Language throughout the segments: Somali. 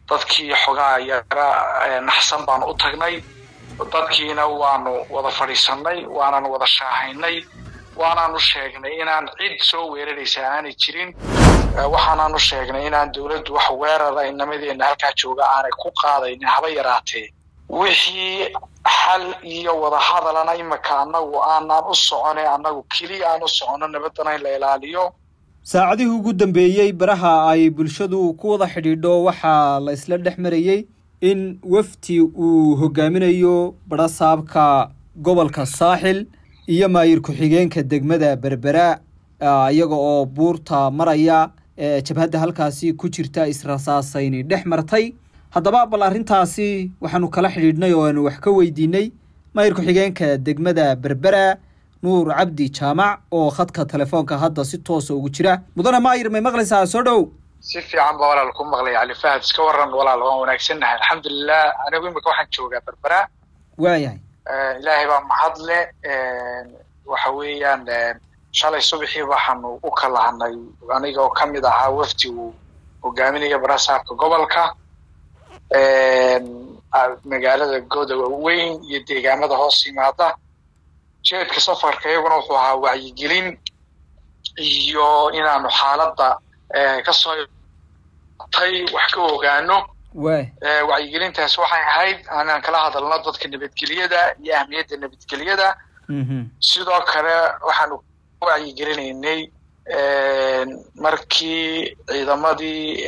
dadkii xogaa yara naxsan baanu u tagnay dadkiina waanu wada fadhiisannay waanan wada shaahaynay waanaanu sheegnay inaan cid soo weeraraysa aanay jirin waxaanaanu sheegnay inaan dowladdu wax weerara inamadeenna halkaa jooga aanay ku qaadaynin haba yaraatee wixii xal iyo wadahadalana imika annagu aanaan u socone annagu keliya aan u soconno nabadana in la ilaaliyo saacadihii ugu dambeeyey baraha ay bulshadu ku wada xidhiidho waxaa la isla dhex marayey in wafdi uu hogaaminayo barasaabka gobolka saaxil iyo maayir ku-xigeenka degmada berbera iyaga oo buurta maraya jabhadda halkaasi ku jirta israsaasayni dhex martay haddaba bal arrintaasi waxaanu kala xidhiidhnay oo aanu wax ka weydiinay maayir ku-xigeenka degmada berbera nuur cabdi jaamac oo khadka telefoonka hadda si toosa ugu jira mudane maayir may maqlaysaa soo dhow si fiican baa walaal ku maqlay cali fahad iska waran walaal waan wanaagsannahay alxamdulilah anigu imika waxaan joogaa berbera waayahay ilaahay baa mahadle waxa weeyaan shalay subaxii waxaanu u kalahanay aniga oo kamid ahaa wafdi uu hogaaminaya barasaabka gobolka magaalada godowa weyn iyo deegaamada hoos yimaada jeedka safarka iyaguna wuxuu ahaa wacyigelin iyo inaanu xaaladda kasoo tay wax ka ogaano wacyigelintaas waxay ahayd inaan kala hadalno dadka nabadgelyada iyo ahmiyadda nabadgelyada sidoo kale waxaanu wacyigelinaynay markii ciidamadii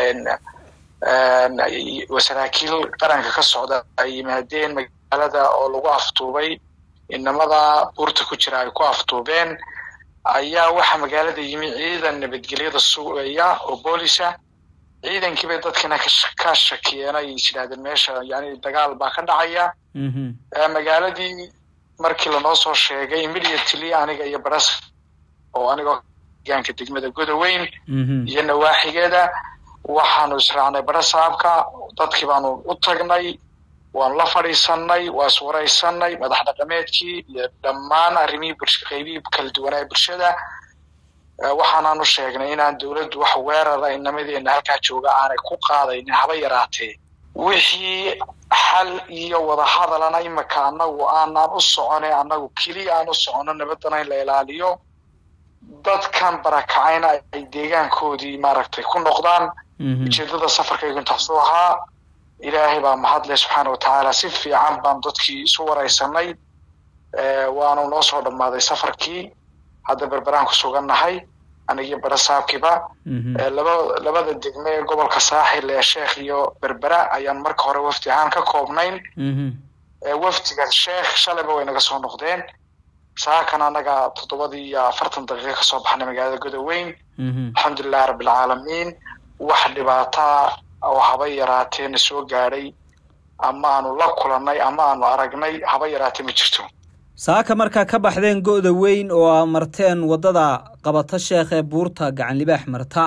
saraakiil qaranka ka socda ay yimaadeen magaalada oo lagu aftuubay inamada buurta ku jira ay ku aftuubeen ayaa waxaa magaalada yimi ciidan nabadgelyada sugaya oo boolisa ciidankii bay dadkina ka shakiyeen ay is yidhahdeen meesha yani dagaal baa ka dhacaya magaaladii markii lanoo soo sheegay immediately aniga iyo baras oo anigoo deegaanka degmada godoweyn iyo nawaaxigeeda waxaanu israacnay barasaabka dadkii baanu u tagnay waanu la fadhiisanay waa iswaraysanay madax dhaqameedkii iyo dhammaan arrimihii qaybihii kala duwanaa bulshada waxaanaanu sheegnay inaan dowladdu wax weerara inamadeenna halkaa jooga aanay ku qaadaynin haba yaraatee wixii xal iyo wadahadalana imika annagu aanaan u socone annagu keliya aan u soconno nabadana in la ilaaliyo dadkan barakacayna ay deegaankoodii maaragtay ku noqdaan ujeedada safarkaygu intaasuu ahaa ilaahay baa mahadle subxaana watacaala si fiican baan dadkii isu waraysanay waanu noo soo dhammaaday safarkii hadda berberaan ku sugannahay anigii barasaabkiiba laba labada degme ee gobolka saaxil ee sheekh iyo berbera ayaan marka hore wafdi ahaan ka koobnayn wafdiga sheekh shalayba way naga soo noqdeen saakan annaga toddobadii iyo afartan daqiiqa kasoo baxnay magaalada godoweyn alxamdulilahi rabbilcaalamiin wax dhibaataa oo haba yaraatee na soo gaadhay ama aanu la kulannay ama aanu aragnay haba yaraatee ma jirto saaka markaa ka baxdeen go-da weyn oo aa marteen waddada qabata sheekh ee buurta gacan libaax marta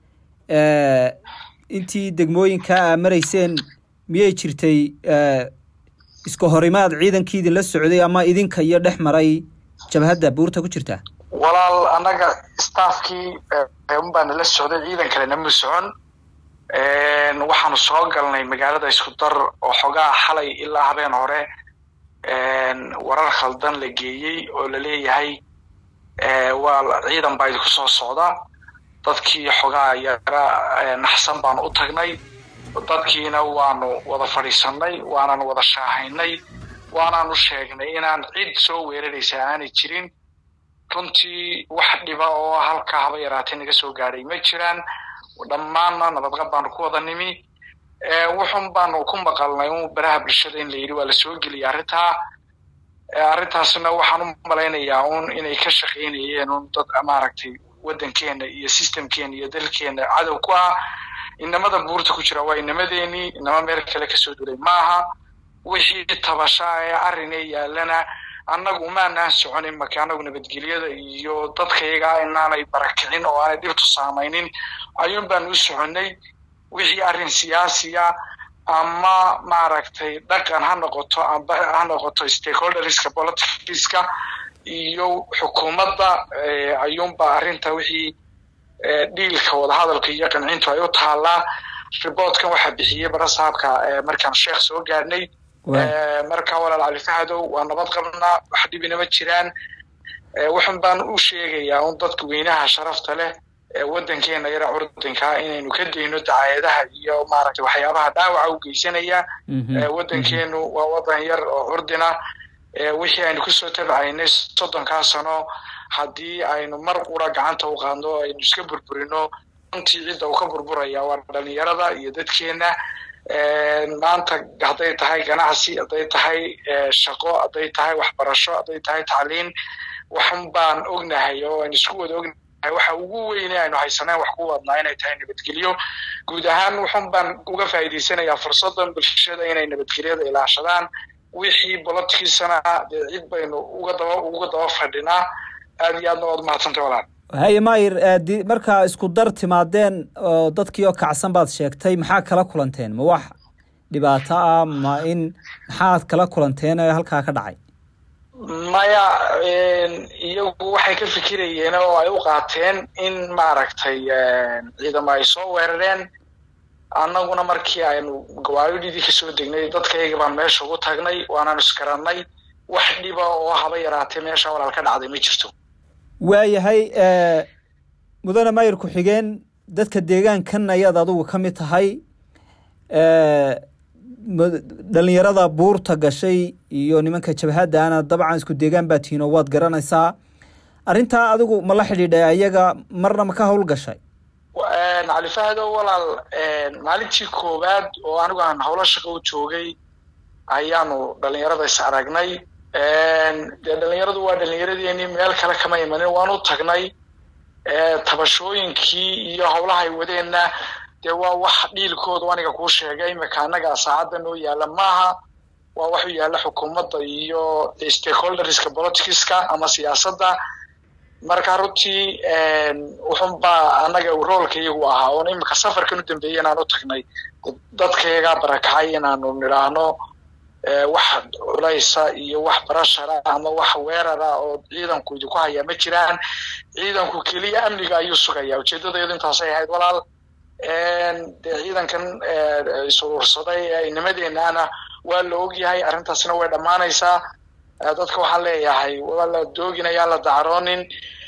intii degmooyinka aa marayseen miyay jirtay iska horimaad ciidankii idinla socday ama idinka iyo dhex maray jabhadda buurta ku jirta walaal annaga staafkii unbaa nala socday ciidan kalena ma socon waxaanu soo galnay magaalada isku dar oo xogaa xalay ilaa habeen hore warar khaldan la geeyey oo la leeyahay waa ciidan baa idinku soo socda dadkii xogaa yara naxsan baanu u tagnay dadkiina waanu wada fadhiisannay waanan wada shaahaynay waanaanu sheegnay inaan cid soo weeraraysa aanay jirin runtii wax dhiba oo halkaa haba yaraatee naga soo gaadhay ma jiraan dhammaanna nabadqab baanu ku wada nimi wuxun baanu ku maqalnay un baraha bulshada in la yidhi waa la soo geliyay arrintaa arrintaasna waxaan u malaynayaa un inay ka shaqaynayeen un dad maaragtay waddankeena iyo systemkeena iyo dalkeena cadow ku ah inamada buurta ku jira waa inamadeenii inama meel kale kasoo duray maaha wixii tabashaa ee arrinee yaalana annagu umaanaan soconin marka annagu nabadgelyada iyo dadkayaga inaanay barakicin oo aanay dhibtu saamaynin ayuun baanu u soconnay wixii arrin siyaasiya ama maaragtay dhaqan ha noqoto amba ha noqoto stakeholderska politicska iyo xukuumadda ayuunba arrinta wixii dhiilka wadahadalka iyo qancintu ay u taallaa riboortkan waxaa bixiyey barasaabka markaan sheekh soo gaadhnay marka walaal cali fahadow waa nabad qabnaa wax dhibina ma jiraan waxun baan u sheegayaa un dadka weynaha sharafta leh waddankeena yara curdankaa inaynu ka dayno dacaayadaha iyo maaragtay waxyaabaha dhaawaca u geysanaya waddankeenu waa waddan yar oo curdina wixii aynu kusoo tabcaynay soddonkaa sano haddii aynu mar qura gacanta u qaadno aynu iska burburino runtii cidda uu ka burburaya waa dhalinyarada iyo dadkeenna maanta hadday tahay ganacsi hadday tahay shaqo hadday tahay waxbarasho hadday tahay tacliin waxun baan ognahay oo aynu isku wada ognahay waxa ugu weyne aynu haysaneen wax ku wadnaa inay tahay nabadgelyo guud ahaan wuxun baan uga faa'iidaysanayaa fursaddan bulshada inay nabadgelyada ilaashadaan wixii bolodkiisana dee cid baynu uga daba uga daba fadhinaa aad iyo aadna waad umahadsantay walaal haye mayir markaa isku dar timaadeen oo dadkii oo kacsan baad sheegtay maxaa kala kulanteen ma wax dhibaato ah ma in maxaad kala kulanteen ee halkaa ka dhacay maya iyagu waxay ka fikirayeen oo ay u qaateen in maaragtay ciidamo ay soo weerareen annaguna markii aynu gawaadidii kasoo degnay dadkayga baan meesha ugu tagnay waanaan isgarannay wax dhiba oo haba yaraatee meesha walaal ka dhacday ma jirto waayahay mudane mayir ku-xigeen dadka deegaankan ayaad adigu ka mid tahay dhalinyarada buurta gashay iyo nimanka jabhaddaana dabcan isku deegaan baa tihiin oo waad garanaysaa arrintaa adigu ma la xidhiidhay ayaga marna ma ka hawl gashay cali fahdo walaal maalintii koowaad oo anigu aan howlo shaqo u joogay ayaanu dhalinyarada is aragnay dee dhalinyaradu waa dhalinyaradeenii meel kale kama imanin waan u tagnay tabashooyinkii iyo howlahay wadeenna dee waa wax dhiilkoodu aniga kuu sheegay imika annaga saacadda noo yaalla maaha waa wax u yaalla xukuumadda iyo stakeholderska politicska ama siyaasadda marka runtii wuxun baa annaga roolka iyagu ahaa oon imika safarkan u dambeeyey inaan u tagnay dadkayagaa barakacay inaanu nidhaahno wax culaysa iyo wax barashara ama wax weerara oo ciidanku idinku hayaa ma jiraan ciidanku keliya amniga ayuu sugaya ujeeddadayadu intaasay ahayd walaal dee ciidankan isuruursaday ee nimadeennaana waa la ogyahay arrintaasna way dhammaanaysaa dadka waxaan leeyahay waa la dooginayaa la dacroonin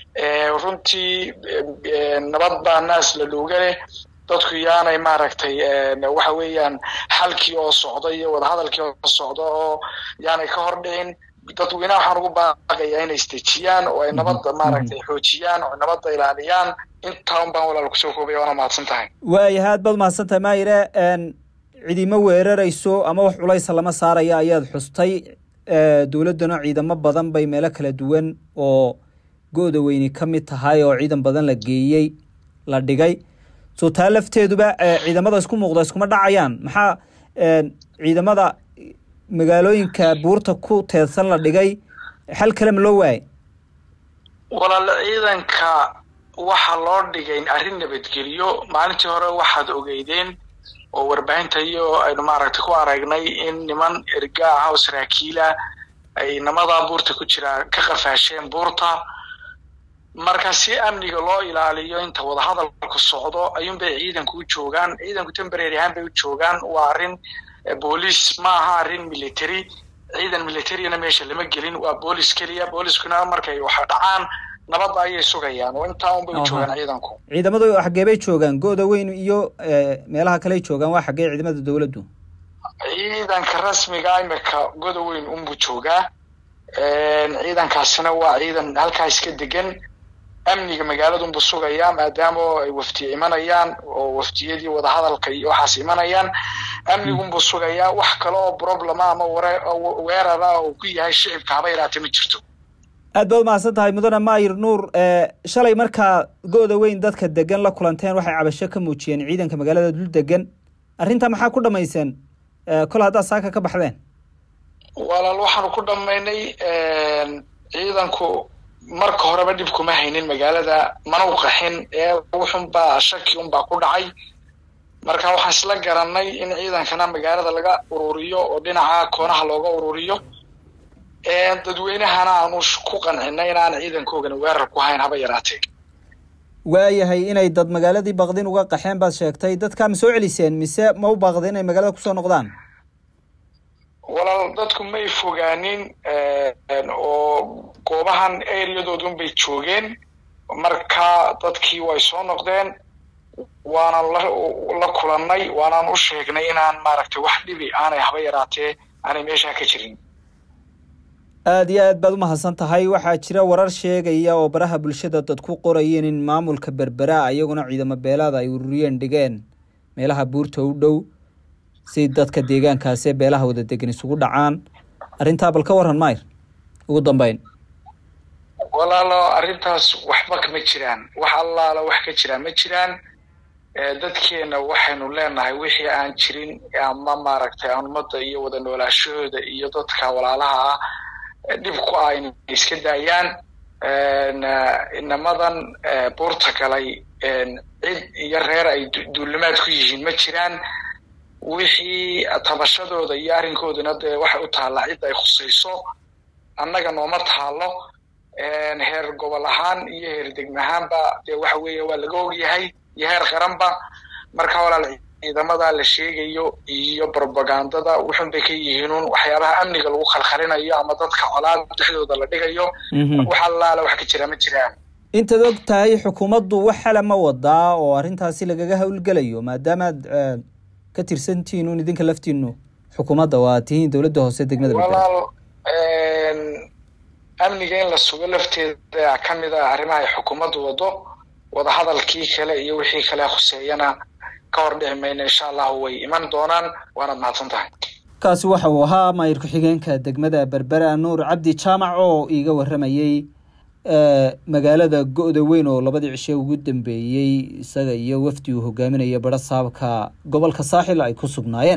runtii nabad baa naas la looga leh dadku yaanay maaragtay waxa weeyaan xalkii oo socda iyo wadahadalkii oo socda oo yaanay ka hor dhicin dadweynaha waxaan ugu baaqayaa inay istejiyaan oo ay nabadda maaragtay xoojiyaan oo nabadda ilaaliyaan intaa un baan walaal kusoo koobaya waana mahadsan tahay waayahay aad baad mahadsan tahay maayire cidimo weerarayso ama wax culaysa lama saaraya ayaad xustay dowladdana ciidamo badan bay meelo kala duwan oo go-da weyni ka mid tahay oo ciidan badan la geeyey la dhigay soo taa lafteeduba ciidamada isku muuqda iskuma dhacayaan maxaa ciidamada magaalooyinka buurta ku teedsan la dhigay xal kale ma loo waayay walaal ciidanka waxaa loo dhigay arrin nabadgelyo maalintii hore waxaad ogeydeen oo warbaahinta iyo aynu maaragtay ku aragnay in niman erga ah oo saraakiila ay namadaa buurta ku jiraa ka qafaasheen buurta marka si amniga loo ilaaliyo inta wadahadalku socdo ayuunbay ciidanku u joogaan ciidanku temberary ahaan bay u joogaan waa arrin booliis ma aha arrin military ciidan militaryana meesha lama gelin waa boolis keliya booliskuna markay wax dhacaan nabadda ayay sugayaan oo intaa unbay u joogaan ciidanku ciidamadu xaggee bay joogaan go-da weyn iyo meelaha kale ay joogaan waa xaggee ciidamada dowladdu ciidanka rasmiga imika goda weyn unbuu joogaa ciidankaasina waa ciidan halkaa iska degan amniga magaaladunbuu sugayaa maadaama ay waftiye imanayaan oo waftiyadii wadahadalka iyo waxaas imanayaan amnigunbuu sugayaa wax kale oo problema ama weerara oo ku yahay shicibka haba yaraate ma jirto aad baad mahadsan tahay mudane maayir nuur shalay markaa go-da weyn dadka degan la kulanteen waxay cabasho ka muujiyeen ciidanka magaalada dul degan arrintaa maxaa ku dhamayseen kol haddaad saaka ka baxdeen walaal waxaanu ku dhammaynay ciidanku marka horeba dhib kuma haynin magaalada mana u qaxin ee wuxunbaa shaki unbaa ku dhacay marka waxaan isla garanay in ciidankana magaalada laga ururiyo oo dhinaca koonaha looga ururiyo dadweynahana aanu ku qancinay inaan ciidankoogana weerar ku hayn haba yaraatee waayahay inay dad magaaladii baqdin uga qaxeen baad sheegtay dadkaa ma soo celiseen mise ma u baaqda inay magaalada kusoo noqdaan walaal dadku may fogaanin oo goobahan areadoodun bay joogeen marka dadkii way soo noqdeen waanaan la kulannay waanaan u sheegnay inaan maaragtay wax dhibi aanay haba yaraatee aanay meeshaa ka jirin aada iyo aad baad umahadsan tahay waxaa jira warar sheegaya oo baraha bulshada dad ku qorayeen in maamulka berbera iyaguna ciidamo beelaada ay ururiyeen dhigeen meelaha buurta u dhow si dadka deegaankaasi beelaha wada degan isugu dhacaan arrintaa bal ka waran mayr ugu dambeyn walaalo arrintaas waxba kama jiraan wax allaala wax ka jiraan ma jiraan dadkeena waxaynu leenahay wixii aan jirin ama maaragtay aan ummadda iyo wada noolaashahooda iyo dadka walaalaha ah dhib ku ah inay iska daayaan inamadan buurta galay cid iyo reer ay duulimaad ku yihiin ma jiraan wixii tabashadooda iyo arrinkooduna dee waxay u taallaa cid ay khusayso annaga nooma taalo heer gobol ahaan iyo heer degme ahaanba dee waxa weeye waa laga ogyahay iyo heer qaranba marka walaal ciidamada la sheegayo iyo brobagandada wuxun bay ka yihiinun waxyaabaha amniga lagu khalkhalinayo ama dadka colaad dhexdooda la dhigayo wax allaala wax ka jira ma jiraan intaad og tahay xukuumaddu wax xala ma wadaa oo arrintaasi lagaga howlgelayo maadaamaad ka tirsantihiin un idinka laftiinu xukuumadda waa tihiin dowladda hoose degmada walaal amniga in la sugo lafteeda ka mid a arrimaha ay xukuumaddu wado wadahadalkii kale iyo wixii kale khuseeyana ka hor dhici mayno insha allahu way iman doonaan waanaad mahadsan tahay kaasi waxa uu ahaa maayir ku-xigeenka degmada berbera nuur cabdi jaamac oo iiga warramayey magaalada go-da weyn oo labadii cishe ugu dambeeyey isaga iyo wafdi uu hogaaminaya bara saabka gobolka saaxil ay ku sugnaayeen